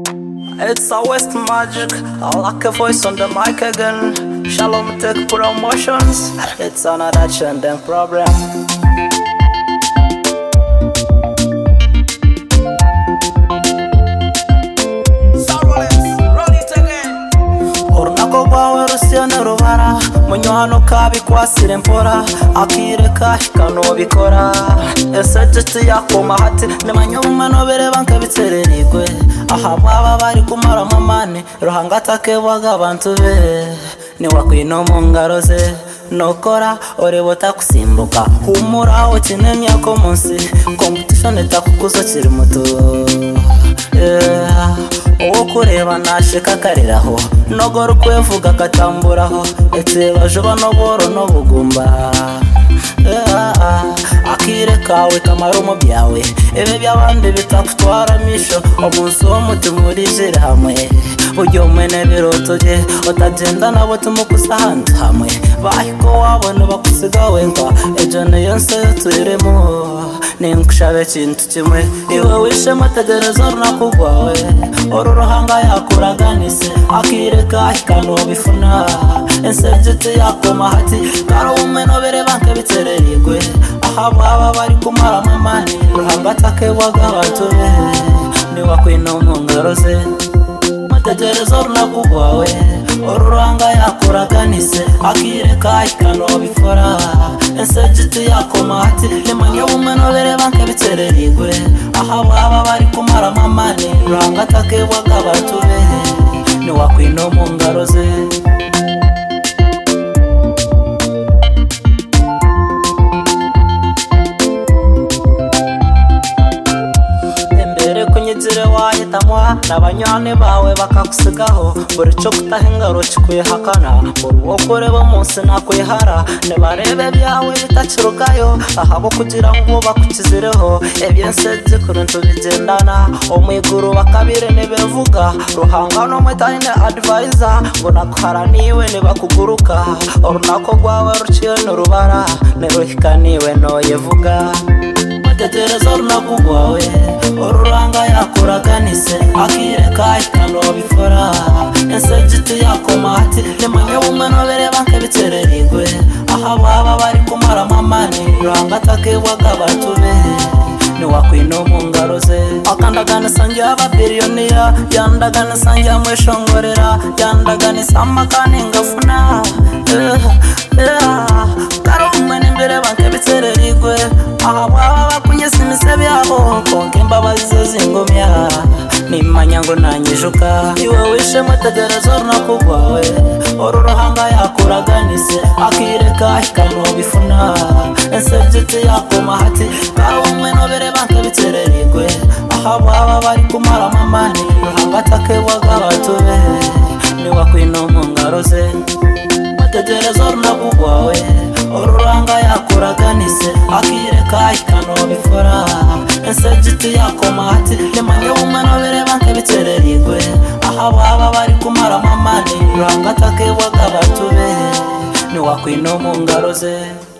It's always magic. I like a voice on the mic again. Shalom take promotions. It's another trending problem. urunago rwawe rusiyo n'urubara munyohanuka bikwasira imvura akireka ikanubikora ese nshuti yakoma hati nimanyobumano bireba nkabitsererirwe aha baba bari kumara amamane ruhangatake bw'abantu be niwakwino mu ngaro ze nokora oreba utakusimbuka humura ukine myako munsi kompetishoni itakukuza kiri muto Yeah. uwo kureba nashika akariraho nogora ukwevuga agatamburaho ndetse bajuba n'uburo n'ubugumba Yeah. akire kawe kamara mu byawe ibi by'abandi bitakutwara misho umunsi w'umutima urizire hamwe ujye umene biruta ujye utagenda nabo tumugusa ahandi hamwe bahiko wabona bakusiga wenga ibyo niyo nsi turimo ninkushabe ikintu kimwe iwe wishe mutegereza runakugwawe uru ruhanga yakuraganise akireka ikanubifuna insebyiti yakoma hati kari ubumeno birebanke bitererirwe aha baba bari kumara amamani ruhanga atakebwaga abatobe niwakwina mu ngaro ze mutegereza urunagu rwawe ururanga yakuraganise akireka ikanobikora ese giti yakoma ati nimanyobumeno birebanke bitererirwe aha baba bari kumara amamani ruhanga atakebwaga abatobe niwakwina mu ngaro ze imbere kunyigire wahitamo n'abanywane bawe bakagusigaho buri cyo gutaha ingaro kikwihakana buri wo kureba umunsi nakwihara nibarebe byawe bitakirugayo ahabo kugira ngo bakukizireho ibyo nsebye kuruntu bigendana umwiguru bakabire ntibivuga ruhanga n'umutahine adivayiza ngo naguharaniwe nibakuguruka urunako rwawe ruciye n'urubara niruhikaniwe ntoyivuga mutetereza urunaku rwawe ururanga yakuraganise akireka ikanobifora ese giti yakoma ati nimanyobumano bireba nk'ibitererirwe aha baba bari kumara amamani ruranga atakebwaga batube niwakwino mu ngaro ze akandaganisange y'ababiliyoniya yandaganisanje amwishongorera yandaganisambakani ngafuna Eh, eh, karumwene imbere bakebitererirwe aha baba bakunyesa imisebe yabo konka imbabazi ze zingumya nimanya ngo nanyijuka iwe wishe mutegereza urunaku rwawe uru ruhanga yakuraganise akireka ikanubifuna ese byiti yakoma hati karumwe nobere bakebitererirwe aha baba bari kumara amamani ruhanga atakebwaga abatobe niwakwino mu ngaro ze mutegereza urunagu rwawe ururanga yakuraganise akireka ikanobifora ese giti yakoma ati nimanyobumano bireba nk'ibitererirwe aha baba bari kumara amamani ruranga atakebwaga batube niwakwino mu ngaro ze